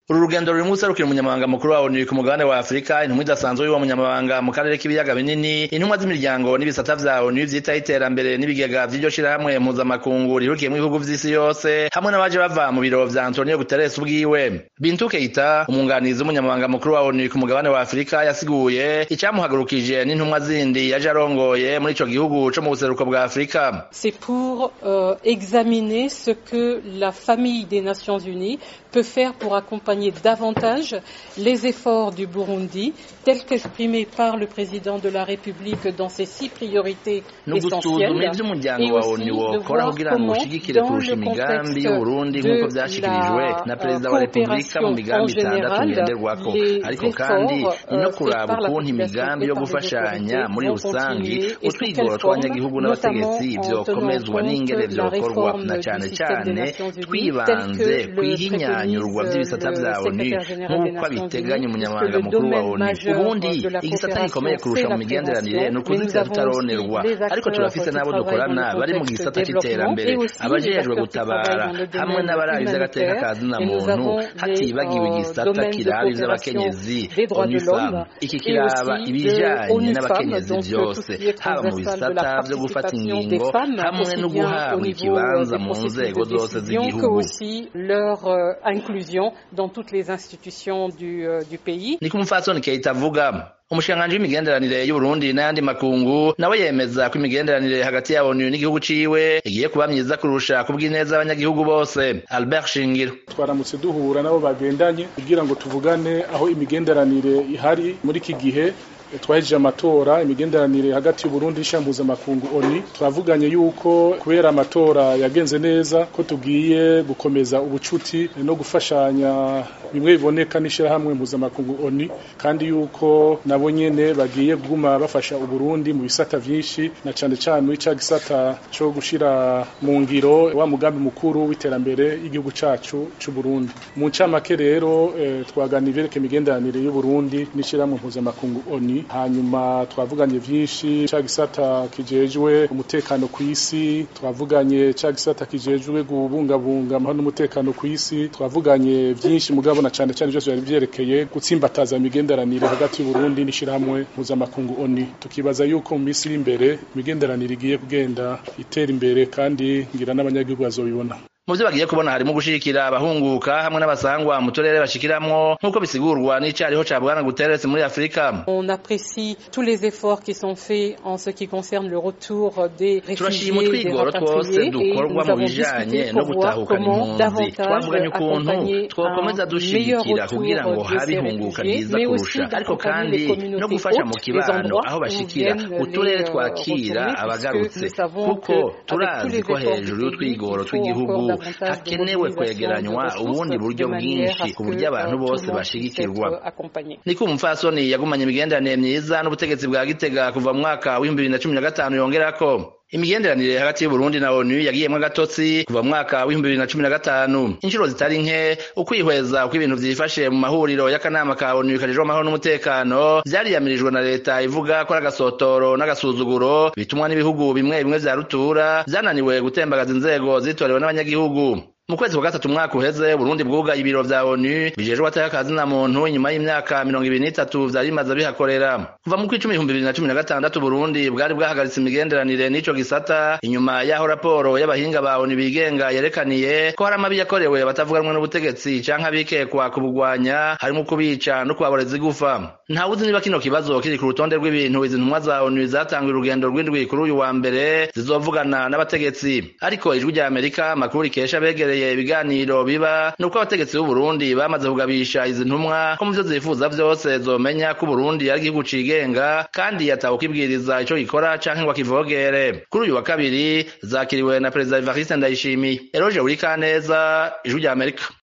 uru rugendo ruri munsi rukira umunyamabanga mukuru wa ONU ku mugabane wa Afrika intumwa idasanzwe y'uwo munyamabanga mu karere k'ibiyaga binini intumwa z'imiryango n'ibisata vya ONU vyitaho iterambere n'ibigega vy'iryo shirahamwe mpuzamakungu rihurikiyemwo ibihugu vy'isi yose hamwe n'abaje bava mu biro vya Antonio Guterres ubwiwe Bintu Keita umunganizi w'umunyamabanga mukuru wa ONU ku mugabane wa Afrika yasiguye icamuhagurukije n'intumwa zindi yaje arongoye muri ico gihugu co mu buseruko bwa Afrika C'est pour euh, examiner ce que la famille des Nations Unies peut faire pour accompagner davantage les efforts du Burundi, tels qu'exprimés par le président de la République dans ses six priorités essentielles, et aussi de voir comment, dans le contexte de la coopération en général, les efforts euh, faits par la population et par le vont continuer et sous quelle forme, notamment en tenant compte de la réforme du système des Nations Unies, tel que le inyanyurwa vy'ibisata vya ONU nk'uko abiteganya umunyamabanga mukuru wa ONU ubundi igisata gikomeye kurusha mu migenderanire ni ukuzitira tutaronerwa ariko turafise n'abo dukorana bari mu gisata c'iterambere abajejwe gutabara hamwe n'abarabi vy'agateka ka zina muntu hatibagiwe igisata kiraba ivy'abakenyezi ONUFAM iki kiraba ibijanye n'abakenyezi vyose haba mu bisata vyo gufata ingingo hamwe no guhabwa ikibanza mu nzego zose z'igihugu inclusion dans toutes les institutions du, euh, du pays. Ni kumfatsoni Keita avuga umushikiranganji w'imigenderanire y'Uburundi n'ayandi makungu nawe yemeza ko imigenderanire hagati ya ONU n'igihugu ciwe igiye kuba myiza kurusha kubw'ineza abanyagihugu bose Albert Shingiro twaramutse duhura nabo bagendanye kugira ngo tuvugane aho imigenderanire ihari muri iki gihe twahejeje amatora imigenderanire hagati y'Uburundi n'ishampuza-makungu ONU twavuganye yuko kubera amatora yagenze neza ko tugiye gukomeza ubucuti no gufashanya bimwe biboneka n'ishirahamwe mpuzamakungu ONU kandi yuko nabo nyene bagiye kuguma bafasha Uburundi mu bisata vyinshi na cane cane muri ca gisata co gushira mu ngiro wa mugambi mukuru w'iterambere y'igihugu cacu c'u Burundi mu ncamake rero eh, twaganira ivyereke imigenderanire y'Uburundi n'ishirahamwe mpuzamakungu ONU hanyuma twavuganye vyinshi ca gisata kijejwe umutekano ku isi twavuganye ca gisata kijejwe kubungabunga amahoro n'umutekano ku isi twavuganye vyinshi mugabo na cane cane vyose byari vyerekeye gutsimbataza imigenderanire hagati y'Uburundi n'ishirahamwe mpuzamakungu ONU tukibaza yuko mu misi iri imbere imigenderanire igiye kugenda itera imbere kandi ngira n'abanyagihugu bazobibona mu byo bagiye kubona harimo gushigikira abahunguka hamwe n'abasangwa mu turere bashikiramwo nk'uko bisigurwa n'icariho ca bwana Guterres muri Afrika on apprécie tous les efforts qui sont faits en ce qui concerne le retour des réfugiés des rapatriés et dukorwa mu bijanye no gutahukana impunzi twavuganye ukuntu twokomeza dushigikira kugira ngo habe ihunguka ryiza kurusha ariko kandi no gufasha mu kibano aho bashikira uturere twakira abagarutse kuko turazi ko hejuru y'utwigoro tw'igihugu hakenewe kwegeranywa ubundi buryo bwinshi ku buryo abantu bose bashigikirwa niko umupfasoni yagumanye imigenderanire myiza n'ubutegetsi bwa gitega kuva mu mwaka w'ibihumbi bibiri na cumi na gatanu yongerako imigenderanire hagati y'Uburundi na ONU yagiyemwo agatotsi kuva mu mwaka w'ibihumbi bibiri na cumi na gatanu inshuro zitari nke ukwihweza uko ibintu vyifashe mu mahuriro y'akanama ka ONU kajejwe amahoro n'umutekano vyariyamirijwe na leta ivuga ko ari agasotoro n'agasuzuguro bitumwa n'ibihugu bimwe bimwe vya rutura vyananiwe gutembagaza inzego zitorewe n'abanyagihugu mu kwezi kwa gatatu umwaka uheze Burundi bwugaye ibiro vya ONU bijejwe atakazi na muntu inyuma y'imyaka mirongo ibiri n'itatu vyari bimaze bihakorera kuva mu kwicumi ibihumbi bibiri na cumi na gatandatu Burundi bwari bwahagaritse imigenderanire n'ico gisata inyuma y'aho raporo y'abahinga ba ONU bigenga yerekaniye ko hari amabi yakorewe batavuganwe n'ubutegetsi canke abikekwa kubugwanya harimo kubica no kubaboreza igufa ntawuzi niba kino kibazo kiri ku rutonde rw'ibintu izi ntumwa za ONU zatanguye urugendo rw'indwi kuri uyu wa mbere zizovugana n'abategetsi ariko ijwi rya Amerika makuru rikesha begereye ibiganiro biba nuko abategetsi b'u Burundi bamaze kugabisha izi ntumwa ko mu vyo zifuza vyose zomenya ko Burundi ari igihugu cigenga kandi yatawe kwibwiriza ico gikora canke ngo akivogere kuri uyu wa kabiri zakiriwe na perezida Evariste Ndayishimiye Eroge Urikaneza ijwi rya Amerika